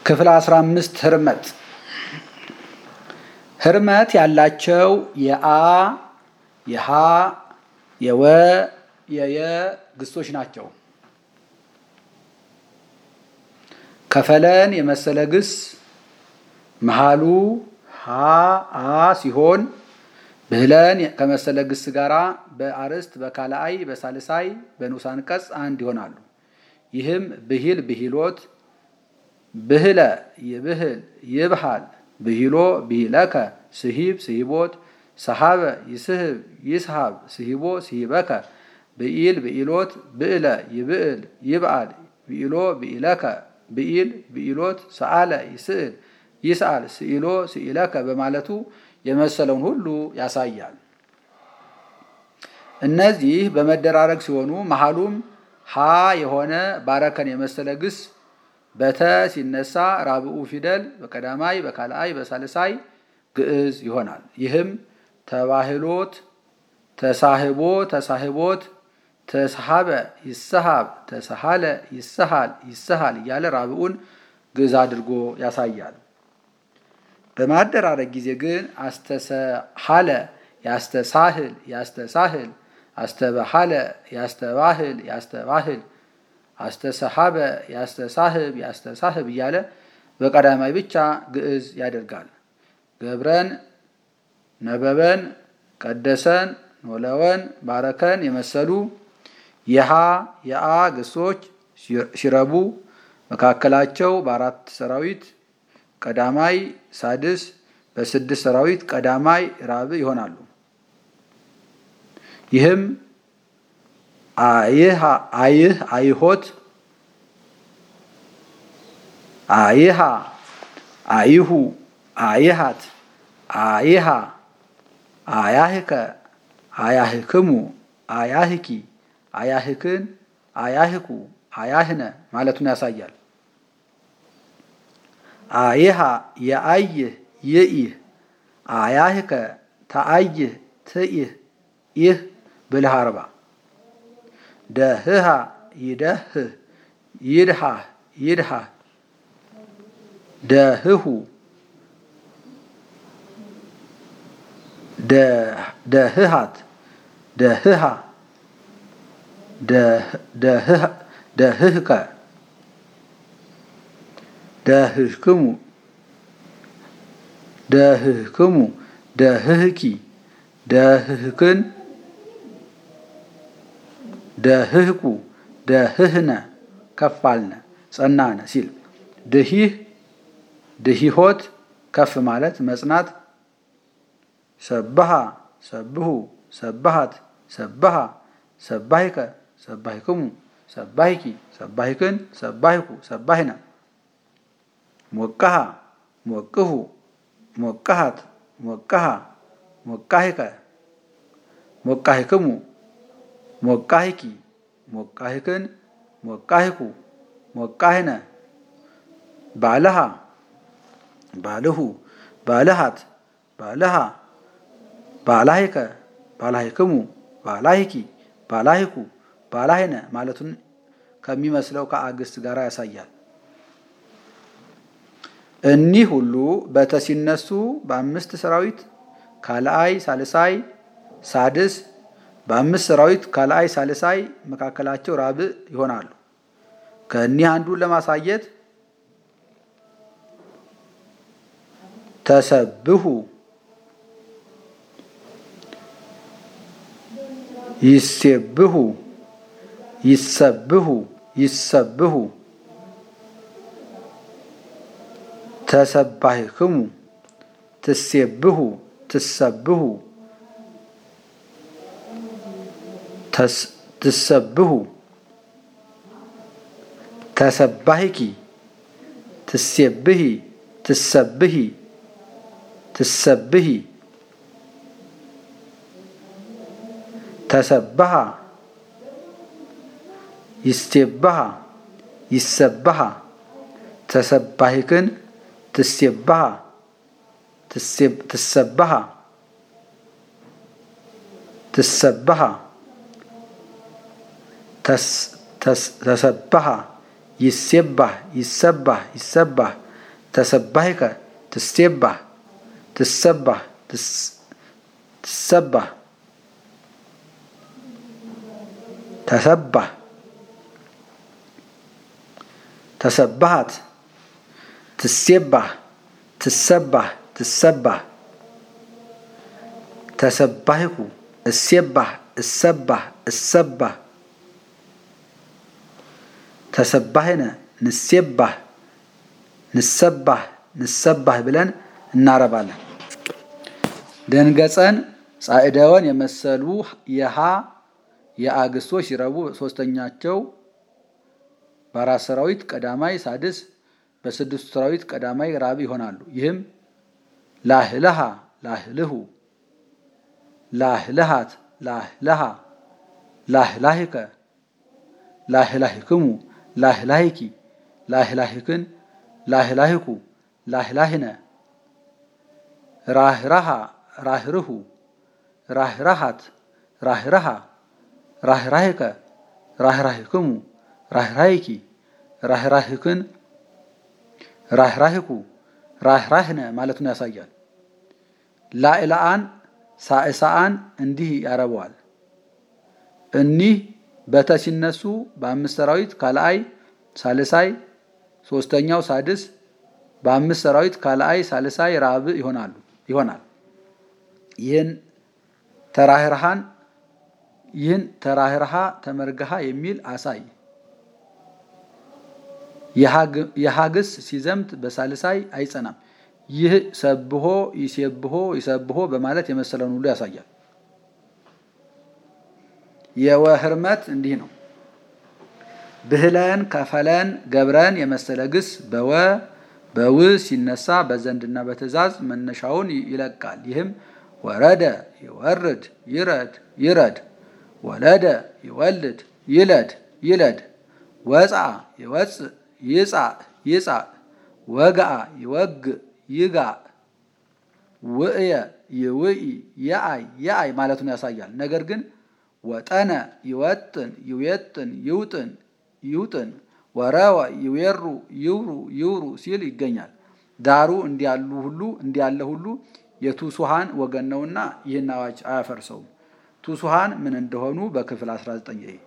ክፍል 15 ህርመት ህርመት ያላቸው የአ የሃ የወ የየ ግሶች ናቸው። ከፈለን የመሰለ ግስ መሃሉ ሀ አ ሲሆን ብህለን ከመሰለ ግስ ጋራ በአርዕስት በካልአይ በሳልሳይ በንዑስ አንቀጽ አንድ ይሆናሉ። ይህም ብሂል ብሂሎት ብህለ ይብህል ይብሃል ብሂሎ ብሂለከ ስሂብ ስሂቦት ሰሃበ ይስህብ ይስሃብ ስሂቦ ስሂበከ ብኢል ብኢሎት ብእለ ይብእል ይብአል ብኢሎ ብኢለከ ብኢል ብኢሎት ሰአለ ይስእል ይስአል ስኢሎ ስኢለከ በማለቱ የመሰለውን ሁሉ ያሳያል። እነዚህ በመደራረግ ሲሆኑ መሃሉም ሀ የሆነ ባረከን የመሰለ ግስ በተ ሲነሳ ራብኡ ፊደል በቀዳማይ በካልአይ በሳልሳይ ግዕዝ ይሆናል። ይህም ተባህሎት፣ ተሳህቦ፣ ተሳህቦት፣ ተስሃበ፣ ይሰሃብ፣ ተሰሃለ፣ ይሰሃል፣ ይሰሃል እያለ ራብኡን ግዕዝ አድርጎ ያሳያል። በማደራረግ ጊዜ ግን አስተሰሃለ ያስተሳህል ያስተሳህል አስተባሃለ ያስተባህል ያስተባህል አስተሰሃበ ያስተሳህብ ያስተሳህብ እያለ በቀዳማይ ብቻ ግዕዝ ያደርጋል። ገብረን፣ ነበበን፣ ቀደሰን፣ ኖለወን፣ ባረከን የመሰሉ የሃ የአ ግሶች ሲረቡ መካከላቸው በአራት ሰራዊት ቀዳማይ ሳድስ በስድስት ሰራዊት ቀዳማይ ራብ ይሆናሉ። ይህም አይህ አይህ አይሆት አይሃ አይሁ አይሃት አይሃ አያህከ አያህክሙ አያህኪ አያህክን አያህኩ አያህነ ማለቱን ያሳያል። አይሃ የአይህ ይኢህ አያህከ ተአይህ ትኢህ ይህ ብልህ አርባ ደህሃ ይደህህ ይድሃህ ይድሃህ ደህሁ ደህሃት ደህሃ ደህህከ ደህህክሙ ደህህክሙ ደህህኪ ደህህክን ደህህኩ ደህህነ ከፋልነ ጸናነ ሲል ድሂህ ድሂሆት ከፍ ማለት መጽናት ሰብሃ ሰብሁ ሰባሃት ሰባሃ ሰባሂከ ሰባሂክሙ ሰባሂኪ ሰባሂክን ሰባሂኩ ሰባሂነ ሞቀሃ ሞቅሁ ሞቀሃት ሞቀሃ ሞቃሂከ ሞቃሂክሙ ሞቃሂኪ ሞቃሂክን ሞቃሂኩ ሞቃሂነ ባልሃ ባልሁ ባልሃት ባልሃ ባላሂከ ባላሂክሙ ባላሂኪ ባላሂኩ ባላሂነ ማለቱን ከሚመስለው ከአግስት ጋር ያሳያል። እኒህ ሁሉ በተ ሲነሱ በአምስት ሰራዊት ካልአይ ሳልሳይ ሳድስ በአምስት ሰራዊት ካልአይ ሳልሳይ መካከላቸው ራብዕ ይሆናሉ። ከእኒህ አንዱን ለማሳየት ተሰብሁ ይሴብሁ ይሰብሁ ይሰብሁ ተሰባሂክሙ ትሴብሁ ትሰብሁ ትሰብሁ ተሰባሂኪ ትሴብሂ ትሰብሂ ትሰብሂ ተሰባሃ ይስቴባሃ ይሰባሃ ተሰባሂክን ትሴባሃ ትሰባሃ ትሰባሃ ተሰባሃ ይሴባህ ይሰባህ ይሰባህ ተሰባሂከ ትስቴባህ ትሰባህ ትሰባህ ተሰባህ ተሰባሃት ትሴባህ ትሰባህ ትሰባህ ተሰባሂኩ እሴባህ እሰባህ እሰባህ ተሰባሂነ ንሴባህ ንሰባህ ንሰባህ ብለን እናረባለን። ደንገጸን ጻዕዳወን የመሰሉ የሃ የአግስቶች ሲረቡ ሶስተኛቸው በአራት ሰራዊት ቀዳማይ ሳድስ በስድስቱ ሰራዊት ቀዳማይ ራብ ይሆናሉ። ይህም ላህለሃ ላህልሁ ላህለሃት ላህለሃ ላህላሂከ ላህላሂክሙ ላህላሂኪ ላህላሂክን ላህላሂኩ ላህላሂነ ራህራሃ ራህርሁ ራህራሃት ራህራሃ ራህራሂከ ራህራሂክሙ ራህራሂኪ ራህራሂክን ራህራሂኩ ራህራህነ ማለቱን ያሳያል። ላዕላአን ሳዕሳአን እንዲህ ያረበዋል። እኒህ በተ ሲነሱ በአምስት ሰራዊት ካልአይ ሳልሳይ ሶስተኛው ሳድስ በአምስት ሰራዊት ካልአይ ሳልሳይ ራብ ይሆናሉ ይሆናል። ይህን ተራህርሃን ይህን ተራህርሃ ተመርግሃ የሚል አሳይ። የሀግስ ሲዘምት በሳልሳይ አይጸናም። ይህ ሰብሆ ይሴብሆ ይሰብሆ በማለት የመሰለውን ሁሉ ያሳያል። የወህርመት እንዲህ ነው። ብህለን ከፈለን ገብረን የመሰለ ግስ በወ በው ሲነሳ በዘንድና በትእዛዝ መነሻውን ይለቃል። ይህም ወረደ ይወርድ ይረድ ይረድ ወለደ ይወልድ ይለድ ይለድ ወፃ ይወፅእ ይጻእ ይጻእ ወግአ ይወግእ ይጋእ ውእየ ይውኢ የአይ የአይ ማለቱን ያሳያል። ነገር ግን ወጠነ ይወጥን ይዌጥን ይውጥን ይውጥን ወረወ ይዌሩ ይውሩ ይውሩ ሲል ይገኛል። ዳሩ እንዲያሉ ሁሉ እንዲያለ ሁሉ የቱሱሃን ወገን ነውና ይህን አዋጅ አያፈርሰውም። ቱሱሃን ምን እንደሆኑ በክፍል 19 ይሄ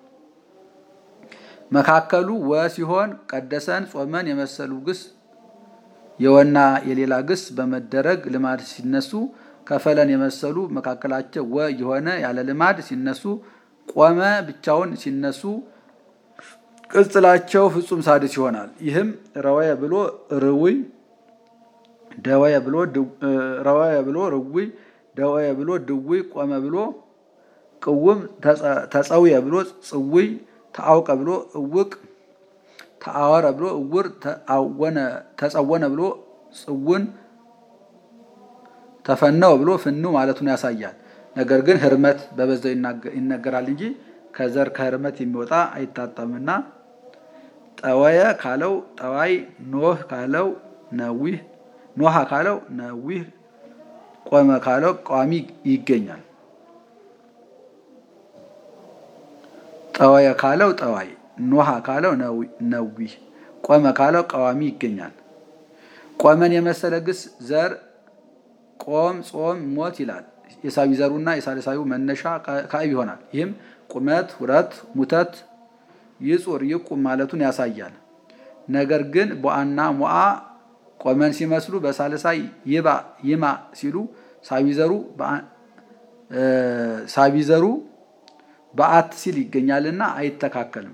መካከሉ ወ ሲሆን ቀደሰን ጾመን የመሰሉ ግስ የወና የሌላ ግስ በመደረግ ልማድ ሲነሱ ከፈለን የመሰሉ መካከላቸው ወ የሆነ ያለ ልማድ ሲነሱ ቆመ ብቻውን ሲነሱ ቅጽላቸው ፍጹም ሳድስ ይሆናል። ይህም ረወየ ብሎ ርውይ ደወየ ብሎ ረወየ ብሎ ርውይ ደወየ ብሎ ድውይ ቆመ ብሎ ቅውም ተጸውየ ብሎ ጽውይ ተአውቀ ብሎ እውቅ ተአወረ ብሎ እውር ተጸወነ ብሎ ጽውን ተፈነው ብሎ ፍኑ ማለቱን ያሳያል። ነገር ግን ህርመት በበዛው ይነገራል እንጂ ከዘር ከህርመት የሚወጣ አይታጠምና ጠወየ ካለው ጠዋይ ኖህ ካለው ነዊህ ኖሃ ካለው ነዊህ ቆመ ካለው ቋሚ ይገኛል። ጠወየ ካለው ጠዋይ ኖሃ ካለው ነዊህ ቆመ ካለው ቀዋሚ ይገኛል። ቆመን የመሰለ ግስ ዘር ቆም ጾም ሞት ይላል። የሳቢ ዘሩና የሳልሳዊው መነሻ ካዕብ ይሆናል። ይህም ቁመት ሁረት ሙተት ይጹር ይቁም ማለቱን ያሳያል። ነገር ግን ቦአና ሞአ ቆመን ሲመስሉ በሳልሳይ ይባ ይማ ሲሉ ሳቢዘሩ ሳቢዘሩ በአት ሲል ይገኛልና አይተካከልም።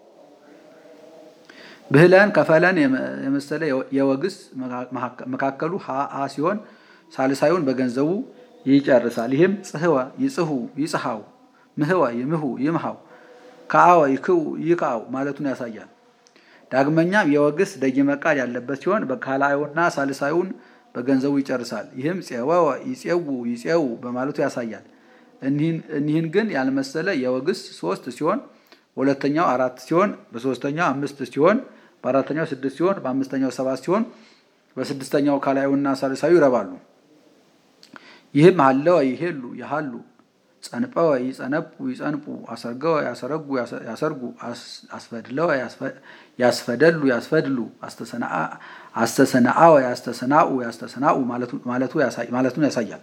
ብህለን ከፈለን የመሰለ የወግስ መካከሉ ሀ ሲሆን ሳልሳዩን በገንዘቡ ይጨርሳል። ይህም ጽህወ ይጽሁ ይጽሐው ምህወ ይምሁ ይምሃው ከአወ ይክው ይክአው ማለቱን ያሳያል። ዳግመኛም የወግስ ደጊመ ቃል ያለበት ሲሆን በካላዩና ሳልሳዩን በገንዘቡ ይጨርሳል። ይህም ፄወወ ይፄው ይፄው በማለቱ ያሳያል። እኒህን ግን ያልመሰለ የወግስ ሶስት ሲሆን በሁለተኛው አራት ሲሆን በሶስተኛው አምስት ሲሆን በአራተኛው ስድስት ሲሆን በአምስተኛው ሰባት ሲሆን በስድስተኛው ካላዩና ሳልሳዩ ይረባሉ። ይህም ሀለወ ይሄሉ ያሃሉ ጸንፈወ ይጸነፉ ይጸንፉ አሰርገወ ያሰረጉ ያሰርጉ አስፈድለወ ያስፈደሉ ያስፈድሉ አስተሰናአወ ያስተሰናኡ ያስተሰናኡ ማለቱን ያሳያል።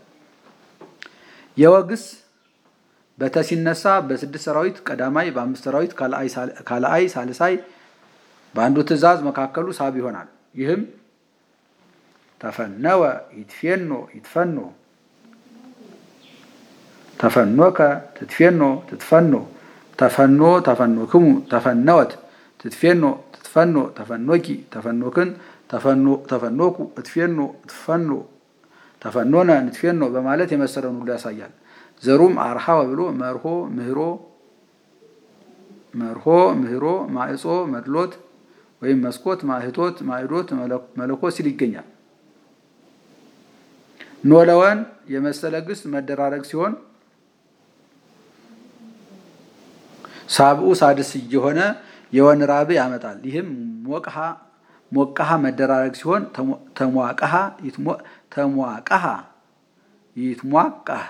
የወግስ በተ ሲነሳ በስድስት ሰራዊት ቀዳማይ፣ በአምስት ሰራዊት ካልአይ፣ ሳልሳይ በአንዱ ትእዛዝ መካከሉ ሳብ ይሆናል። ይህም ተፈነወ ይትፌኖ ይትፈኖ ተፈኖከ ትትፌኖ ትትፈኖ ተፈኖ ተፈኖክሙ ተፈነወት ትትፌኖ ትትፈኖ ተፈኖኪ ተፈኖክን ተፈኖኩ እትፌኖ እትፈኖ ተፈኖነ ንትፌኖ በማለት የመሰለውን ሁሉ ያሳያል። ዘሩም አርሃወ ብሎ መርሆ ምህሮ መርሆ ምህሮ ማዕጾ መድሎት ወይም መስኮት ማህቶት ማዕዶት መለኮት ሲል ይገኛል። ኖለወን የመሰለ ግስ መደራረግ ሲሆን ሳብኡ ሳድስ እየሆነ የወን ራብ ያመጣል። ይህም ሞቅሃ ሞቃሃ መደራረግ ሲሆን ተሟቀሃ ተሟቀሃ ይትሟቃህ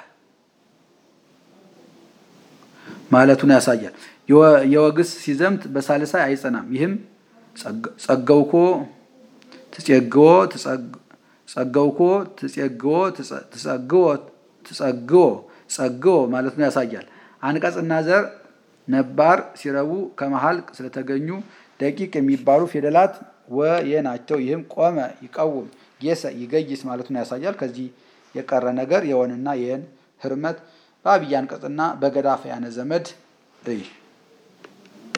ማለቱን ያሳያል። የወግስ ሲዘምት በሳልሳይ አይጸናም። ይህም ጸገውኮ ትጼግዎ ጸገውኮ ትጼግዎ ትጸግዎ ትጸግዎ ጸግዎ ማለቱን ያሳያል። አንቀጽና ዘር ነባር ሲረቡ ከመሃል ስለተገኙ ደቂቅ የሚባሉ ፊደላት ወየ ናቸው። ይህም ቆመ ይቀውም፣ ጌሰ ይገይስ ማለቱን ያሳያል። ከዚህ የቀረ ነገር የወንና የየን ህርመት በአብይ አንቀጽና በገዳፈያነ ዘመድ እይ